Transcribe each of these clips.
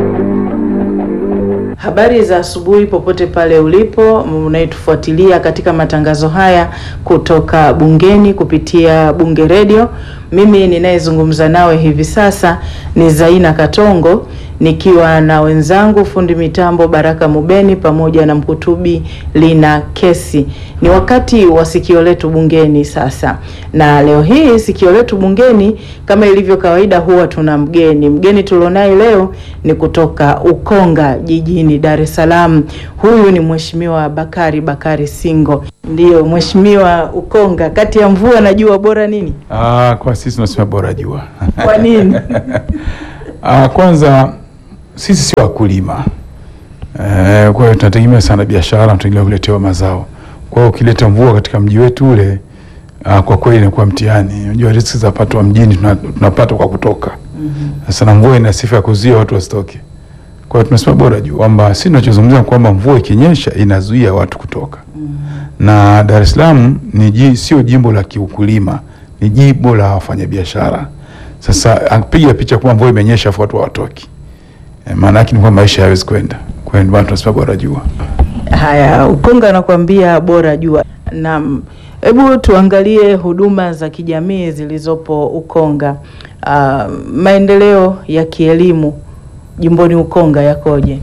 Habari za asubuhi popote pale ulipo unayetufuatilia katika matangazo haya kutoka bungeni kupitia Bunge Radio. Mimi ninayezungumza nawe hivi sasa ni Zaina Katongo nikiwa na wenzangu fundi mitambo Baraka Mubeni pamoja na mkutubi Lina Kesi. Ni wakati wa sikio letu bungeni sasa, na leo hii sikio letu bungeni kama ilivyo kawaida, huwa tuna mgeni. Mgeni tulionaye leo ni kutoka Ukonga jijini Dar es Salaam. Huyu ni Mheshimiwa Bakari Bakari Singo. Ndiyo Mheshimiwa, Ukonga kati ya mvua na jua bora nini? Ah, kwa sisi tunasema bora jua. Kwa nini? Ah, kwanza sisi sio wakulima eh, kwa hiyo tunategemea sana biashara, tunategemea kuletewa mazao. Kwa hiyo ukileta mvua katika mji wetu ule, ah, kwa kweli inakuwa mtihani. Unajua riziki za pato wa mjini tuna- tunapata kwa kutoka. Sasa na mvua ina sifa ya kuzuia watu wasitoke. Kwa hiyo tunasema bora jua, kwamba sisi tunachozungumzia kwamba mvua ikinyesha inazuia watu kutoka na Dar es Salaam ni ji, sio jimbo la kiukulima, ni jimbo la wafanyabiashara. Sasa apiga picha kwamba mvua imenyesha afu watu hawatoki, e, maana yake ni kwamba maisha hayawezi kwenda. Kwa hiyo ndio maana tunasema bora jua. Haya, Ukonga anakuambia bora jua. Naam, hebu tuangalie huduma za kijamii zilizopo Ukonga. Ah, maendeleo ya kielimu jimboni Ukonga yakoje?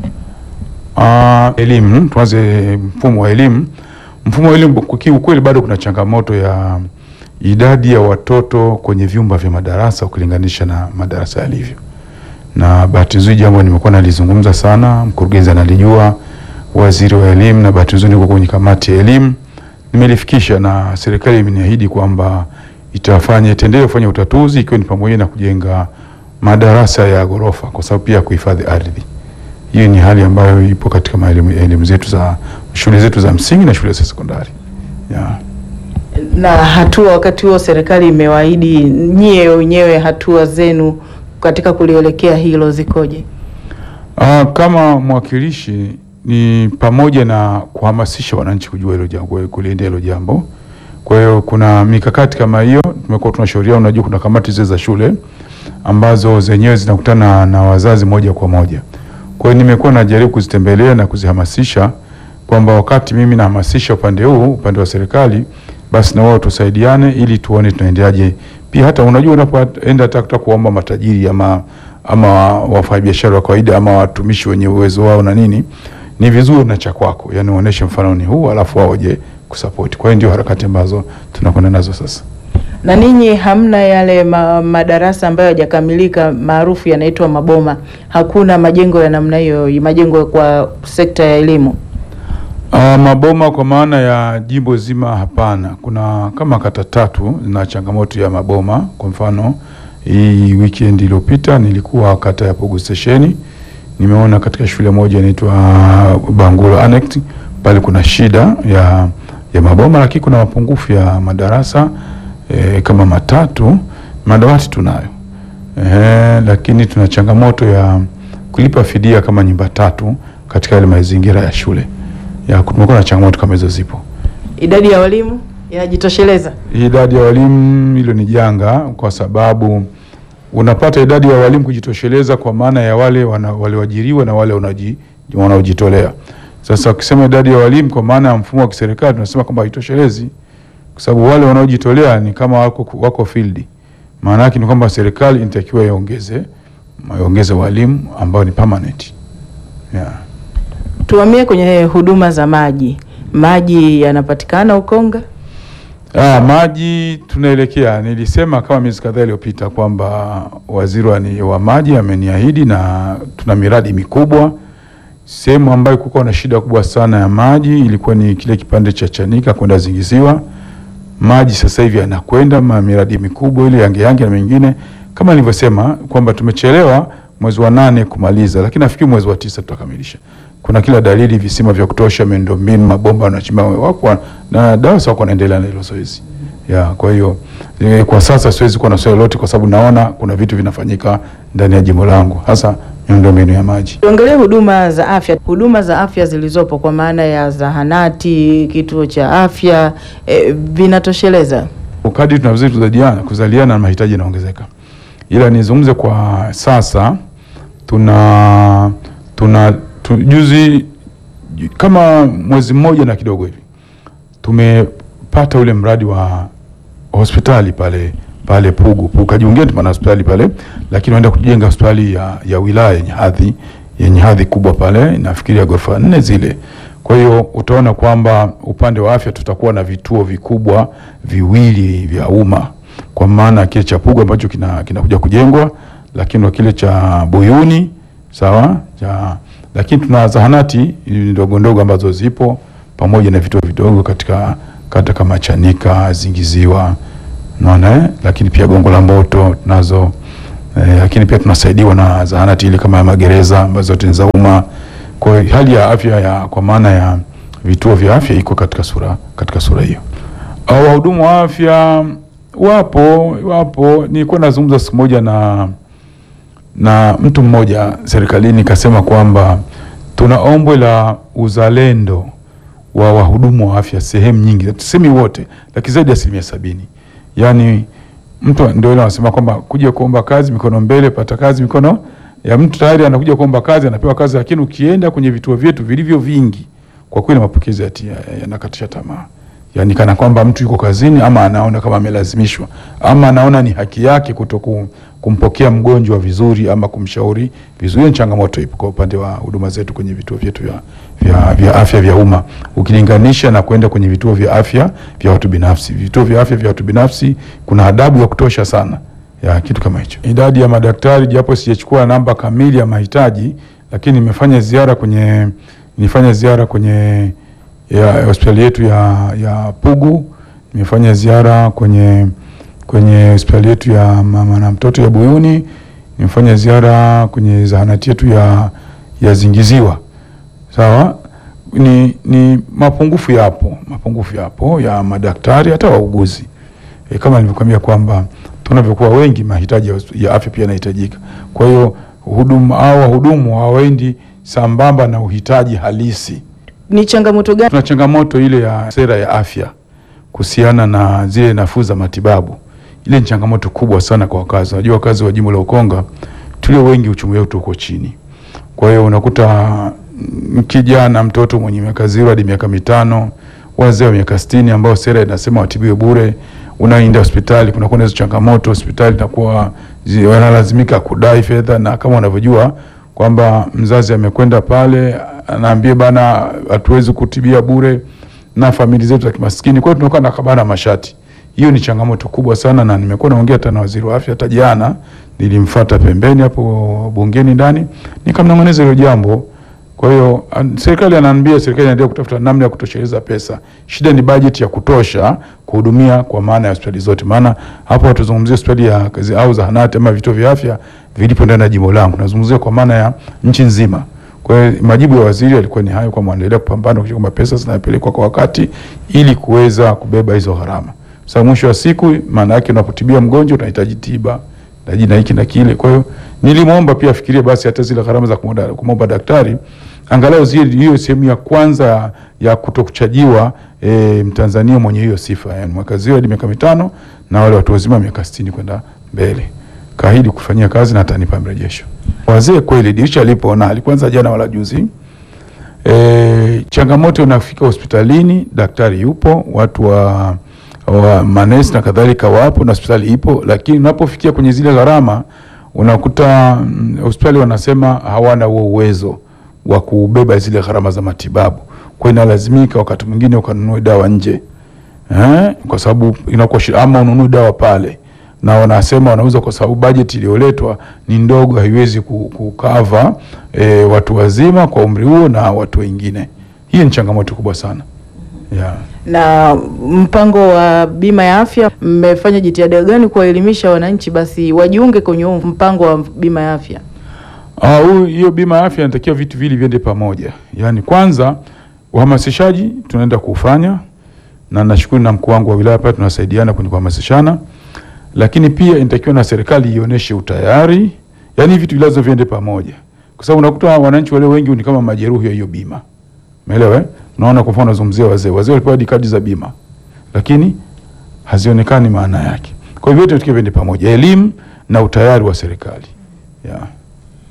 Ah, elimu, tuanze mfumo wa elimu. Mfumo wa elimu kwa kiukweli bado kuna changamoto ya idadi ya watoto kwenye vyumba vya madarasa ukilinganisha na madarasa yalivyo, na bahati nzuri jambo nimekuwa nalizungumza sana, mkurugenzi analijua, waziri wa elimu, na bahati nzuri niko kwenye kamati ya elimu, nimelifikisha na serikali imeniahidi kwamba itafanya itaendelea kufanya utatuzi, ikiwa ni pamoja na kujenga madarasa ya ghorofa, kwa sababu pia kuhifadhi ardhi. Hiyo ni hali ambayo ipo katika maelimu elimu zetu za shule zetu za msingi na shule za sekondari yeah. Na hatua wakati huo serikali imewaahidi, nyie wenyewe hatua zenu katika kulielekea hilo zikoje? Ah, kama mwakilishi ni pamoja na kuhamasisha wananchi kujua hilo jambo, kuliendea hilo jambo. Kwa hiyo kuna mikakati kama hiyo tumekuwa tunashauriana. Unajua, kuna kamati zile za shule ambazo zenyewe zinakutana na wazazi moja kwa moja. Kwa hiyo nimekuwa najaribu kuzitembelea na kuzihamasisha kwamba wakati mimi nahamasisha upande huu, upande wa serikali, basi na wao tusaidiane ili tuone tunaendeaje. Pia hata unajua unapoenda hata kuomba matajiri ama ama wafanyabiashara wa kawaida ama watumishi wenye uwezo wao na nini, ni vizuri na cha kwako, yani uoneshe mfano ni huu, alafu wao je kusupport. Kwa hiyo ndio harakati ambazo tunakwenda nazo sasa. Na ninyi hamna yale ma, madarasa ambayo hayajakamilika maarufu yanaitwa maboma? Hakuna majengo ya namna hiyo, majengo kwa sekta ya elimu? Uh, maboma kwa maana ya jimbo zima hapana. Kuna kama kata tatu zina changamoto ya maboma. Kwa mfano hii weekend iliyopita nilikuwa kata ya Pugu Stesheni, nimeona katika shule moja inaitwa Bangulo Annex pale kuna shida ya, ya maboma, lakini kuna mapungufu ya madarasa eh, kama matatu. Madawati tunayo eh, lakini tuna changamoto ya kulipa fidia kama nyumba tatu katika yale mazingira ya shule ya kumekuwa na changamoto kama hizo zipo. Idadi ya walimu inajitosheleza? Idadi ya walimu hilo ni janga, kwa sababu unapata idadi ya walimu kujitosheleza kwa maana ya wale wana- walioajiriwa na wale wanaoji- wanaojitolea. Sasa ukisema idadi ya walimu kwa maana ya mfumo wa kiserikali tunasema kwamba haitoshelezi, kwa sababu wale wanaojitolea ni kama wako, wako field. Maana yake ni kwamba serikali inatakiwa iongeze iongeze walimu ambao ni permanent yeah. Tuhamie kwenye huduma za maji. Maji yanapatikana Ukonga? Ah, maji tunaelekea. Nilisema kama miezi kadhaa iliyopita kwamba waziri wa, ni- wa maji ameniahidi na tuna miradi mikubwa. Sehemu ambayo kulikuwa na shida kubwa sana ya maji ilikuwa ni kile kipande cha Chanika kwenda Zingiziwa. Maji sasa hivi yanakwenda ma miradi mikubwa ile Yange Yange na mengine, kama nilivyosema kwamba tumechelewa mwezi wa nane kumaliza, lakini nafikiri mwezi wa tisa tutakamilisha. Kuna kila dalili, visima vya kutosha, miundombinu, mabomba wanachimba wako na DAWASA wako wanaendelea na hilo zoezi ya. Kwa hiyo eh, kwa sasa siwezi kuwa na swali lolote, kwa sababu naona kuna vitu vinafanyika ndani ya jimbo langu, hasa miundombinu ya maji. Tuangalie huduma za afya. Huduma za afya zilizopo kwa maana ya zahanati, kituo cha afya e, vinatosheleza? Kadri tunavyozidi kuzaliana kuzaliana na mahitaji yanaongezeka, ila nizungumze kwa sasa tuna tuna tu, juzi ju- kama mwezi mmoja na kidogo hivi tumepata ule mradi wa hospitali pale pale Pugu Pugu kajiungia tuna hospitali pale, lakini wanaenda kujenga hospitali ya, ya wilaya yenye hadhi yenye hadhi kubwa pale, nafikiri ya ghorofa nne zile. Kwa hiyo utaona kwamba upande wa afya tutakuwa na vituo vikubwa viwili vya umma, kwa maana kile cha Pugu ambacho kina kinakuja kujengwa, lakini na kile cha Buyuni sawa cha, lakini tuna zahanati ndogo ndogo ambazo zipo pamoja na vituo vidogo katika kata kama Chanika, Zingiziwa, unaona eh? Lakini pia Gongo la Mboto tunazo eh, lakini pia tunasaidiwa na zahanati ile kama ya magereza ambazo zote ni za umma. Kwa hiyo hali ya afya ya kwa maana ya vituo vya afya iko katika sura katika sura hiyo. Au wahudumu wa afya wapo wapo, nilikuwa nazungumza siku moja na na mtu mmoja serikalini kasema kwamba tuna ombwe la uzalendo wa wahudumu wa afya sehemu nyingi, tusemi wote, lakini zaidi ya asilimia sabini. Yaani mtu ndio ile anasema kwamba kuja kuomba kazi mikono mbele, pata kazi mikono ya mtu tayari anakuja kuomba kazi, anapewa kazi, lakini ukienda kwenye vituo vyetu vilivyo vingi, kwa kweli mapokezi yati- yanakatisha tamaa. Yaani kana kwamba mtu yuko kazini ama anaona kama amelazimishwa ama anaona ni haki yake kutoku kumpokea mgonjwa vizuri ama kumshauri vizuri. Hiyo ni changamoto ipo kwa upande wa huduma zetu kwenye vituo vyetu vya, vya, vya afya vya umma ukilinganisha na kwenda kwenye vituo vya afya vya watu binafsi. Vituo vya afya vya watu binafsi kuna adabu ya kutosha sana ya kitu kama hicho. Idadi ya madaktari, japo sijachukua namba kamili ya mahitaji, lakini nimefanya ziara kwenye nilifanya ziara kwenye ya hospitali yetu ya, ya Pugu, nimefanya ziara kwenye kwenye hospitali yetu ya mama na mtoto ya Buyuni, nimefanya ziara kwenye zahanati yetu ya, ya Zingiziwa. Sawa, ni, ni mapungufu yapo, mapungufu yapo ya madaktari hata wauguzi e, kama nilivyokuambia kwamba tunavyokuwa wengi mahitaji ya, hosp- ya afya pia yanahitajika. Kwa hiyo huduma au wahudumu hawaendi sambamba na uhitaji halisi. Ni changamoto gani? Tuna changamoto ile ya sera ya afya kuhusiana na zile nafuu za matibabu. Ile ni changamoto kubwa sana kwa wakazi. Unajua wakazi wa jimbo la Ukonga tulio wengi uchumi wetu uko chini. Kwa hiyo unakuta mm, kijana mtoto mwenye miaka zero hadi miaka mitano, wazee wa miaka sitini ambao sera inasema watibiwe bure, unaenda hospitali kunakuwa na hizo changamoto, hospitali inakuwa zi- wanalazimika kudai fedha, na kama unavyojua kwamba mzazi amekwenda pale anaambia bana, hatuwezi kutibia bure na familia zetu za kimaskini. Kwa hiyo tunakuwa na kabana mashati. Hiyo ni changamoto kubwa sana, na nimekuwa naongea hata na waziri wa afya. Hata jana nilimfuata pembeni hapo bungeni ndani, nikamnong'oneza hilo jambo. Kwa hiyo an- serikali anaambia, serikali inaendelea kutafuta namna ya kutosheleza pesa. Shida ni bajeti ya kutosha kuhudumia kwa maana ya hospitali zote, maana hapo hatuzungumzia hospitali ya kazi au zahanati ama vituo vya afya vilipo ndani ya jimbo langu, nazungumzia kwa maana ya nchi nzima. Kwa hiyo majibu ya waziri yalikuwa ni hayo, kwamba wanaendelea kupambana kuhakikisha kwamba pesa zinapelekwa kwa wakati ili kuweza kubeba hizo gharama. Sasa mwisho wa siku, maana yake unapotibia mgonjwa unahitaji tiba unahitaji na hiki na kile. Kwa hiyo nilimwomba pia afikirie basi hata zile gharama za kumwomba kumwomba daktari angalau zile hiyo sehemu ya kwanza ya kutokuchajiwa e, Mtanzania mwenye hiyo sifa, yani mwaka zero hadi miaka mitano na wale watu wazima miaka sitini kwenda mbele. Kaahidi kufanyia kazi na atanipa mrejesho. Wazee kweli dirisha lipo na alikwanza jana wala juzi. E, changamoto unafika hospitalini, daktari yupo, watu wa, wa manesi na kadhalika wapo na hospitali ipo, lakini unapofikia kwenye zile gharama unakuta mm, hospitali wanasema hawana huo uwezo wa kubeba zile gharama za matibabu, kwa hiyo inalazimika wakati mwingine ukanunue dawa nje eh, kwa sababu inakuwa shi- ama ununue dawa pale na wanasema wanauza kwa sababu bajeti iliyoletwa ni ndogo, haiwezi ku- kukava e, watu wazima kwa umri huo na watu wengine. Hii ni changamoto kubwa sana yeah. Na mpango wa bima ya afya, mmefanya jitihada gani kuwaelimisha wananchi basi wajiunge kwenye huu mpango wa bima ya afya? Ah, huu- hiyo bima ya afya inatakiwa vitu vili viende pamoja. Yaani kwanza uhamasishaji tunaenda kufanya na nashukuru na mkuu wangu wa wilaya pale tunasaidiana kwenye kuhamasishana, lakini pia inatakiwa na serikali ionyeshe utayari, yaani vitu vilazo viende pamoja, kwa sababu unakuta wananchi wale wengi ni kama majeruhi ya hiyo bima, umeelewa? eh? Unaona, kwa mfano nazungumzia wazee, wazee walipewa hadi kadi za bima, lakini hazionekani maana yake. Kwa hivyo vyote vitu viende pamoja, elimu na utayari wa serikali yeah.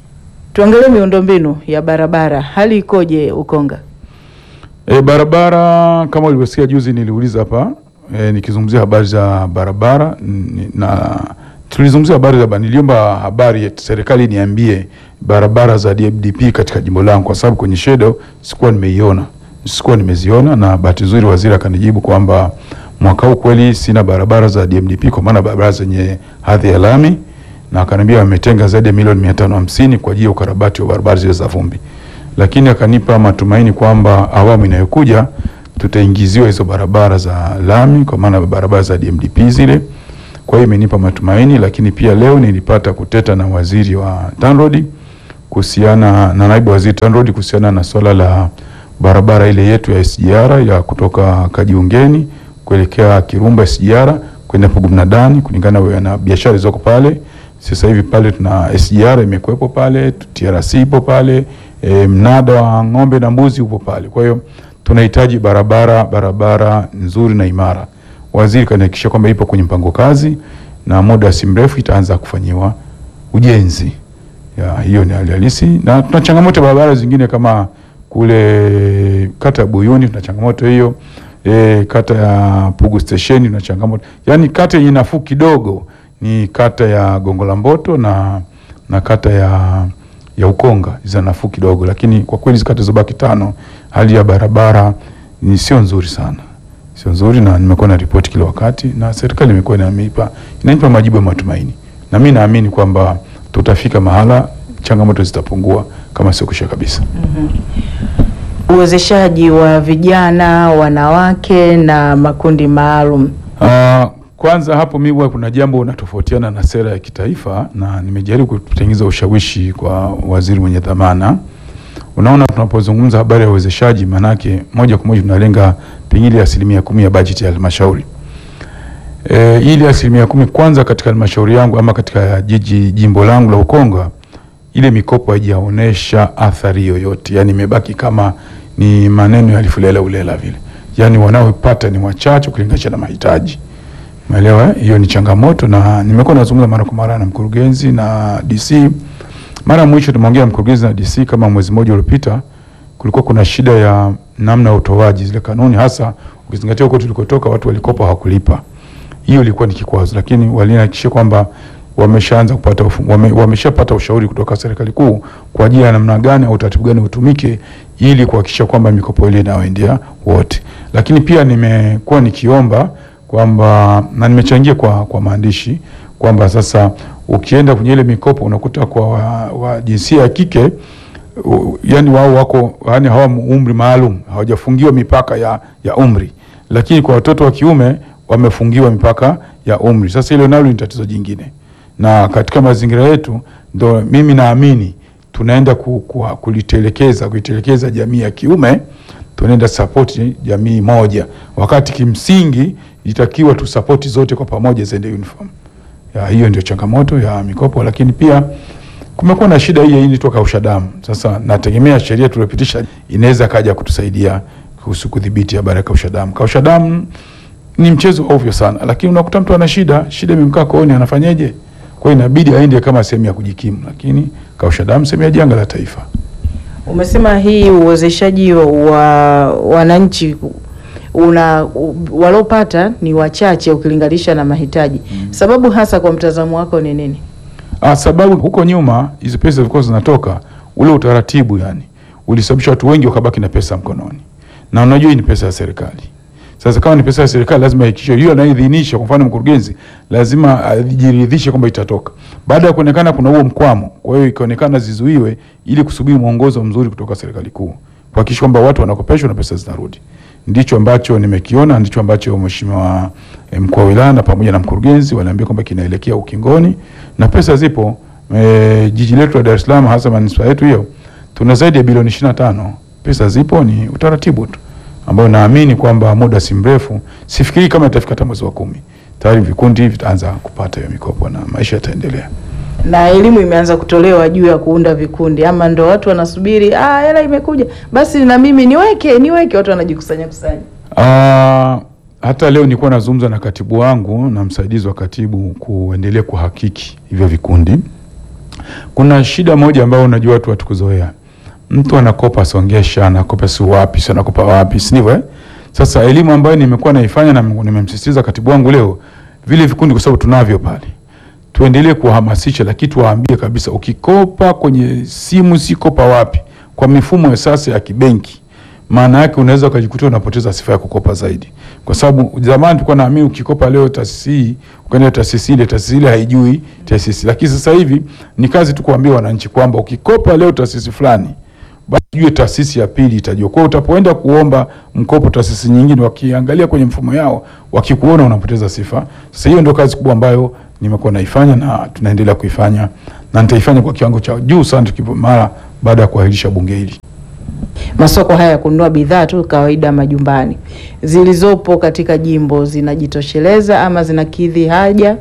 Tuangalie miundombinu ya barabara, hali ikoje Ukonga? E, barabara kama ulivyosikia juzi niliuliza hapa e, nikizungumzia habari za barabara n- na tulizungumzia habari za niliomba habari ya serikali niambie barabara za DMDP katika jimbo langu, kwa sababu kwenye shedo sikuwa nimeiona, sikuwa nimeziona, na bahati nzuri waziri akanijibu kwamba mwaka huu kweli sina barabara za DMDP kwa maana barabara zenye hadhi ya lami, na akaniambia wametenga zaidi ya milioni mia tano hamsini kwa ajili ya ukarabati wa barabara zile za vumbi lakini akanipa matumaini kwamba awamu inayokuja tutaingiziwa hizo barabara za lami kwa maana barabara za DMDP zile. Kwa hiyo imenipa matumaini, lakini pia leo nilipata kuteta na waziri wa TANROADS kuhusiana na naibu waziri TANROADS kuhusiana na swala la barabara ile yetu ya SGR ya kutoka Kajiungeni kuelekea Kirumba SGR kwenda Pugu Mnadani kulingana na biashara zilizoko pale. Sasa hivi pale tuna SGR imekuwepo pale, TRC ipo pale, e, mnada wa ng'ombe na mbuzi upo pale. Kwa hiyo tunahitaji barabara barabara nzuri na imara. Waziri kanihakikisha kwamba ipo kwenye mpango kazi na muda si mrefu itaanza kufanyiwa ujenzi. Ya, hiyo ni hali halisi, na tuna changamoto ya barabara zingine kama kule kata ya Buyuni tuna changamoto hiyo. E, kata ya Pugu Station tuna changamoto, yaani kata yenye nafuu kidogo ni kata ya Gongo la Mboto na, na kata ya, ya Ukonga za nafuu kidogo, lakini kwa kweli hizo kata zobaki tano, hali ya barabara ni sio nzuri sana, sio nzuri, na nimekuwa na ripoti kila wakati na serikali imekuwa inanipa inanipa majibu ya matumaini, na mimi naamini kwamba tutafika mahala changamoto zitapungua kama sio kusha kabisa. Uwezeshaji wa vijana, wanawake na makundi maalum. Uh, kwanza hapo mimi huwa kuna jambo unatofautiana na sera ya kitaifa na nimejaribu kutengeneza ushawishi kwa waziri mwenye dhamana. Unaona, tunapozungumza habari ya uwezeshaji, manake moja kwa moja tunalenga pengine asilimia kumi ya bajeti ya halmashauri. E, ili asilimia kumi kwanza katika halmashauri yangu ama katika jiji jimbo langu la Ukonga, ile mikopo haijaonesha athari yoyote, yani imebaki kama ni maneno ya lifulela ulela vile, yani wanaopata ni wachache ukilinganisha na mahitaji. Umeelewa? eh? Hiyo ni changamoto, na nimekuwa nazungumza mara kwa mara na mkurugenzi na DC. Mara ya mwisho tumeongea na mkurugenzi na DC kama mwezi mmoja uliopita, kulikuwa kuna shida ya namna ya utoaji zile kanuni, hasa ukizingatia huko tulikotoka watu walikopa hawakulipa. Hiyo ilikuwa ni kikwazo, lakini walinihakikishia kwamba wameshaanza kupata ufu- wame, wameshapata ushauri kutoka serikali kuu kwa ajili ya namna gani au utaratibu gani utumike ili kuhakikisha kwamba mikopo ile inawaendea wote. Lakini pia nimekuwa nikiomba kwamba na nimechangia kwa, kwa maandishi kwamba sasa ukienda kwenye ile mikopo unakuta kwa wa, wa jinsia ya kike u- yani wao wako yani hawa umri maalum hawajafungiwa mipaka ya, ya umri, lakini kwa watoto wa kiume wamefungiwa mipaka ya umri. Sasa hilo nalo ni tatizo jingine, na katika mazingira yetu ndo mimi naamini tunaenda ku, ku, kulitelekeza kuitelekeza jamii ya kiume, tunaenda sapoti jamii moja, wakati kimsingi itakiwa tusapoti zote kwa pamoja ziende uniform. Ya, hiyo ndio changamoto ya mikopo, lakini pia kumekuwa na shida hii hii toka kausha damu. Sasa nategemea sheria tuliopitisha inaweza kaja kutusaidia kuhusu kudhibiti habari ya kausha damu. Kausha damu ni mchezo ovyo sana, lakini unakuta mtu ana shida, shida imemkaa kooni, anafanyeje? Kwa hiyo inabidi aende kama sehemu ya kujikimu, lakini kausha damu sehemu ya janga la taifa. Umesema hii uwezeshaji wa wananchi una u- waliopata ni wachache ukilinganisha na mahitaji. Sababu hasa kwa mtazamo wako ni nini? Ah, sababu huko nyuma hizo pesa zilikuwa zinatoka, ule utaratibu yani ulisababisha watu wengi wakabaki na pesa mkononi, na unajua hii ni pesa ya serikali. Sasa kama ni pesa ya serikali, lazima ihakikishe hiyo anayeidhinisha, kwa mfano mkurugenzi, lazima ajiridhishe kwamba itatoka. Baada ya kuonekana kuna huo mkwamo, kwa hiyo ikaonekana zizuiwe, ili kusubiri mwongozo mzuri kutoka serikali kuu, kuhakikisha kwamba watu wanakopeshwa na pesa zinarudi. Ndicho ambacho nimekiona, ndicho ambacho mheshimiwa eh, mkuu wa wilaya na pamoja na mkurugenzi waliambia kwamba kinaelekea ukingoni na pesa zipo. E, jiji letu la Dar es Salaam hasa manispaa yetu hiyo tuna zaidi ya bilioni 25. Pesa zipo, ni utaratibu tu ambao naamini kwamba muda si mrefu, sifikiri kama itafika hata mwezi wa kumi, tayari vikundi vitaanza kupata hiyo mikopo na maisha yataendelea. Na elimu imeanza kutolewa juu ya kuunda vikundi, ama ndo watu wanasubiri ah, hela imekuja basi na mimi niweke niweke, watu wanajikusanya kusanya. Ah, hata leo nilikuwa nazungumza na katibu wangu na msaidizi wa katibu kuendelea kuhakiki hivyo vikundi, Kuna shida moja ambayo unajua watu hatukuzoea. Mtu anakopa Songesha, anakopa si wapi, si anakopa wapi, si ndivyo eh? Sasa elimu ambayo nimekuwa naifanya na nimemsisitiza katibu wangu leo, vile vikundi kwa sababu tunavyo pale. Tuendelee kuhamasisha, lakini tuwaambie kabisa, ukikopa kwenye simu si kopa wapi, kwa mifumo ya sasa ya kibenki, maana yake unaweza ukajikuta unapoteza sifa ya kukopa zaidi, kwa sababu zamani tulikuwa naamini ukikopa leo taasisi hii ukaenda taasisi ile, taasisi ile haijui taasisi, lakini sasa hivi ni kazi tu kuambia wananchi kwamba ukikopa leo taasisi fulani basi jue taasisi ya pili itajua. Kwa hiyo utapoenda kuomba mkopo taasisi nyingine, wakiangalia kwenye mfumo yao, wakikuona unapoteza sifa. Sasa hiyo ndio kazi kubwa ambayo nimekuwa naifanya na tunaendelea kuifanya na nitaifanya kwa kiwango cha juu sana tukipo mara baada ya kuahirisha bunge hili. Masoko haya ya kununua bidhaa tu kawaida majumbani zilizopo katika jimbo zinajitosheleza ama zinakidhi haja?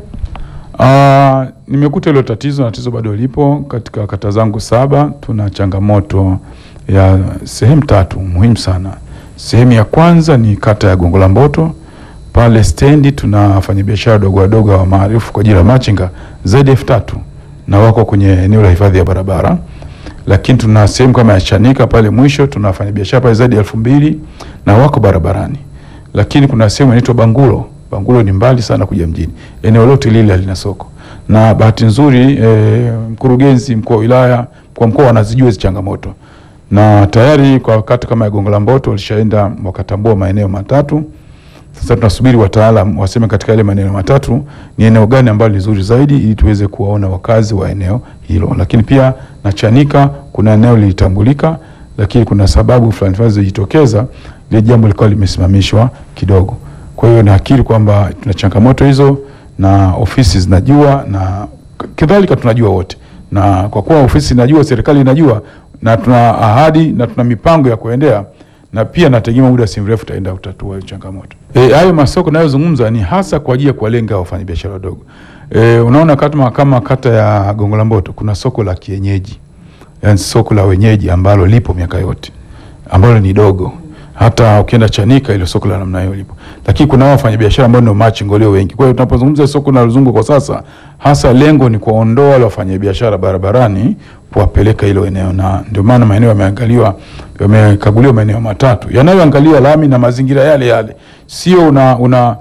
Ah, nimekuta hilo tatizo na tatizo bado lipo katika kata zangu saba. Tuna changamoto ya sehemu tatu muhimu sana. Sehemu ya kwanza ni kata ya Gongo la Mboto, pale stendi tuna wafanyabiashara dogo wadogo wa maarufu kwa jina la machinga zaidi ya elfu tatu na wako kwenye eneo la hifadhi ya barabara, lakini tuna sehemu kama ya Chanika pale mwisho tuna wafanyabiashara pale zaidi ya elfu mbili na wako barabarani, lakini kuna sehemu inaitwa Bangulo Bangulo ni mbali sana kuja mjini. Eneo lote lile halina soko, na bahati nzuri e, mkurugenzi mkuu wa wilaya, mkuu wa mkoa wanazijua hizo changamoto, na tayari kwa wakati kama ya Gongo la Mboto walishaenda wakatambua maeneo matatu. Sasa tunasubiri wataalam waseme katika yale maeneo matatu ni eneo gani ambalo ni zuri zaidi, ili tuweze kuwaona wakazi wa eneo hilo. Lakini pia na Chanika kuna eneo lilitambulika, lakini kuna sababu fulani fulani zilizojitokeza, ile jambo likawa limesimamishwa kidogo. Kwa hiyo naakiri kwamba tuna changamoto hizo na ofisi zinajua na kadhalika tunajua wote, na kwa kuwa ofisi inajua, serikali inajua, na tuna ahadi na tuna mipango ya kuendea, na pia nategemea muda si mrefu taenda kutatua hiyo changamoto. Eh, hayo masoko nayozungumza ni hasa kwa ajili ya kuwalenga wafanyabiashara wadogo. E, unaona kama, kama kata ya Gongo la Mboto kuna soko la kienyeji, yani soko la wenyeji ambalo lipo miaka yote ambalo ni dogo hata ukienda Chanika ile soko la namna hiyo lipo, lakini kuna wao wafanyabiashara ambao ndio machingo leo wengi. Kwa hiyo tunapozungumza soko linalozunguka kwa sasa, hasa lengo ni kuwaondoa wale wafanyabiashara barabarani, kuwapeleka hilo eneo, na ndio maana maeneo yameangaliwa, yamekaguliwa maeneo matatu yanayoangalia lami na mazingira yale yale, sio una una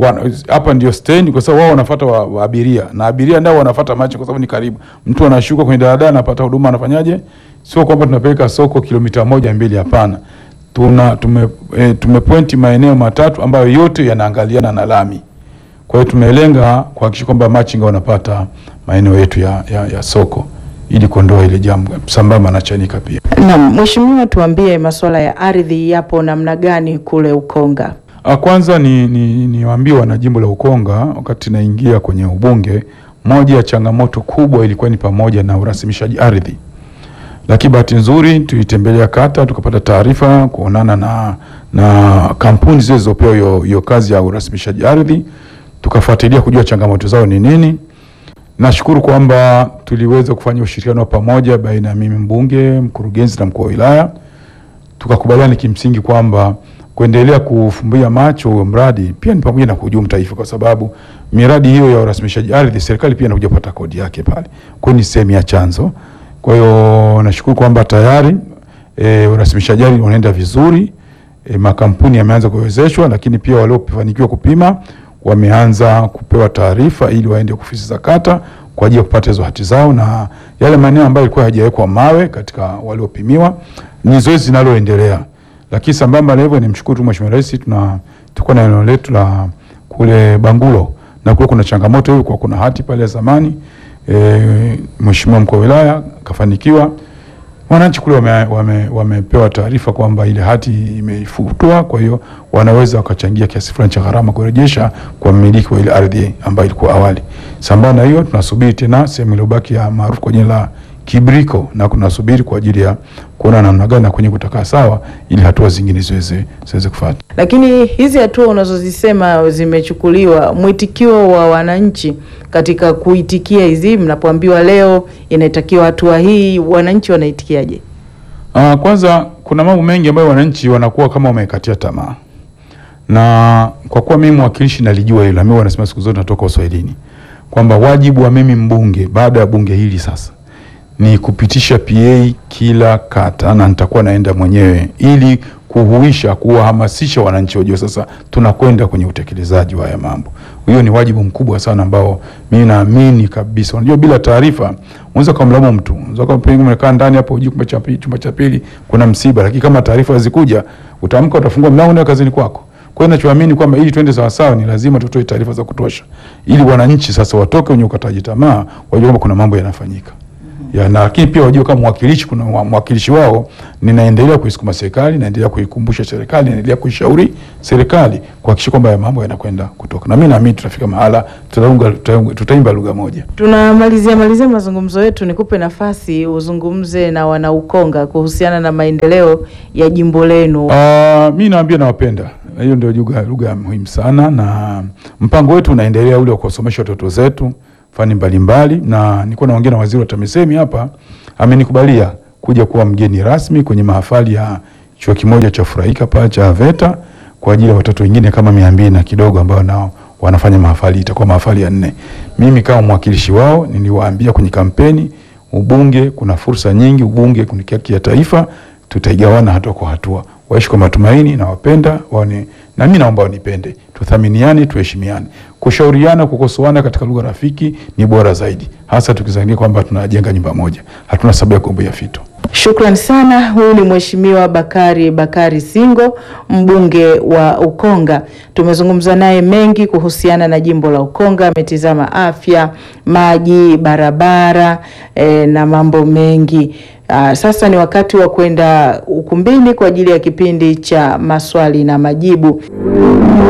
hapa ndio stendi, kwa sababu wao wanafuata wa, wa abiria na abiria ndio wanafuata machi, kwa sababu ni karibu. Mtu anashuka kwenye daladala anapata huduma, anafanyaje? Sio kwamba tunapeleka soko kilomita moja mbili, hapana tuna tume, e, tumepointi maeneo matatu ambayo yote yanaangaliana na lami. Kwa hiyo tumelenga kuhakikisha kwamba machinga wanapata maeneo yetu ya, ya, ya soko ili kuondoa ile jambo sambamba na Chanika pia. Naam, Mheshimiwa, tuambie masuala ya ardhi yapo namna gani kule Ukonga? A, kwanza ni ni niwaambie wana jimbo la Ukonga, wakati naingia kwenye ubunge, moja ya changamoto kubwa ilikuwa ni pamoja na urasimishaji ardhi lakini bahati nzuri tuitembelea kata tukapata taarifa kuonana na, na kampuni zile zilizopewa hiyo kazi ya urasimishaji ardhi, tukafuatilia kujua changamoto zao ni nini. Nashukuru kwamba tuliweza kufanya ushirikiano wa pamoja baina ya mimi mbunge, mkurugenzi na mkuu wa wilaya, tukakubaliana kimsingi kwamba kuendelea kufumbia macho huo mradi pia ni pamoja na kuhujumu taifa, kwa sababu miradi hiyo ya urasimishaji ardhi serikali pia inakuja kupata kodi yake pale, kwa ni sehemu ya chanzo kwa hiyo nashukuru kwamba tayari e, urasimishaji ardhi unaenda vizuri e, makampuni yameanza kuwezeshwa, lakini pia waliofanikiwa kupima wameanza kupewa taarifa ili waende ofisi za kata kwa ajili ya kupata hizo hati zao, na yale maeneo ambayo yalikuwa hayajawekwa mawe katika waliopimiwa ni zoezi linaloendelea. Lakini sambamba na hivyo, nimshukuru tu Mheshimiwa Rais, tuna tuko na eneo letu la kule Bangulo na kule kuna changamoto hiyo, kwa kuna hati pale ya zamani E, Mheshimiwa mkuu wa wilaya kafanikiwa, wananchi kule wamepewa wame, wame taarifa kwamba ile hati imefutwa, kwa hiyo wanaweza wakachangia kiasi fulani cha gharama kurejesha kwa mmiliki wa ile ardhi ambayo ilikuwa awali. Sambamba na hiyo, tunasubiri tena sehemu iliyobaki ya maarufu kwa jina la Kibriko, na kunasubiri kwa ajili ya kuona namna gani na kwenye kutakaa sawa, ili hatua zingine ziweze ziweze kufuata. Lakini hizi hatua unazozisema zimechukuliwa, mwitikio wa wananchi katika kuitikia hizi, mnapoambiwa leo inatakiwa hatua hii, wananchi wanaitikiaje? Uh, kwanza kuna mambo mengi ambayo wananchi wanakuwa kama wamekatia tamaa, na kwa kuwa mimi mwakilishi nalijua hilo, mimi wanasema siku zote natoka Uswahilini kwamba wajibu wa mimi mbunge baada ya bunge hili sasa ni kupitisha PA kila kata, na nitakuwa naenda mwenyewe ili kuhuisha, kuwahamasisha wananchi wajue sasa tunakwenda kwenye utekelezaji wa haya mambo. Hiyo ni wajibu mkubwa sana ambao mimi naamini kabisa. Unajua, bila taarifa unaweza kumlaumu mtu, unaweza kama pengine umekaa ndani hapo hujui chumba cha pili, chumba cha pili kuna msiba, lakini kama taarifa zikuja, utaamka, utafungua mlango na kazini kwako. Kwa hiyo ninachoamini kwamba ili twende sawa sawa, ni lazima tutoe taarifa za kutosha, ili wananchi sasa watoke kwenye ukataji tamaa, wajue kwamba kuna mambo yanafanyika ya na lakini pia wajue kama mwakilishi, kuna wa- mwakilishi wao, ninaendelea kuisukuma serikali, naendelea kuikumbusha serikali, naendelea kuishauri serikali kuhakikisha kwamba haya mambo yanakwenda kutoka, na mimi naamini tutafika mahala tutaunga, tutaunga- tutaimba lugha moja. Tunamalizia malizia mazungumzo yetu, nikupe nafasi uzungumze na wanaukonga kuhusiana na maendeleo ya jimbo lenu. Uh, mi naambia nawapenda, Na hiyo ndio lugha lugha ya muhimu sana, na mpango wetu unaendelea ule wa kuwasomesha watoto zetu fani mbalimbali, na nilikuwa naongea na waziri wa TAMISEMI hapa, amenikubalia kuja kuwa mgeni rasmi kwenye mahafali ya chuo kimoja cha Furahika pale cha VETA kwa ajili ya watoto wengine kama mia mbili na kidogo ambao nao wanafanya mahafali, itakuwa mahafali ya nne. Mimi kama mwakilishi wao niliwaambia kwenye kampeni, ubunge kuna fursa nyingi, ubunge ni haki ya taifa, tutaigawana hatua kwa hatua. Waishi kwa matumaini na wapenda waone, na mimi naomba wanipende, tuthaminiane, tuheshimiane. Kushauriana, kukosoana katika lugha rafiki ni bora zaidi, hasa tukizania kwamba tunajenga nyumba moja, hatuna sababu ya kugombea fito. Shukran sana. Huyu ni Mheshimiwa Bakari Bakari Singo, mbunge wa Ukonga. Tumezungumza naye mengi kuhusiana na jimbo la Ukonga. Ametizama afya, maji, barabara eh, na mambo mengi. Ah, sasa ni wakati wa kwenda ukumbini kwa ajili ya kipindi cha maswali na majibu.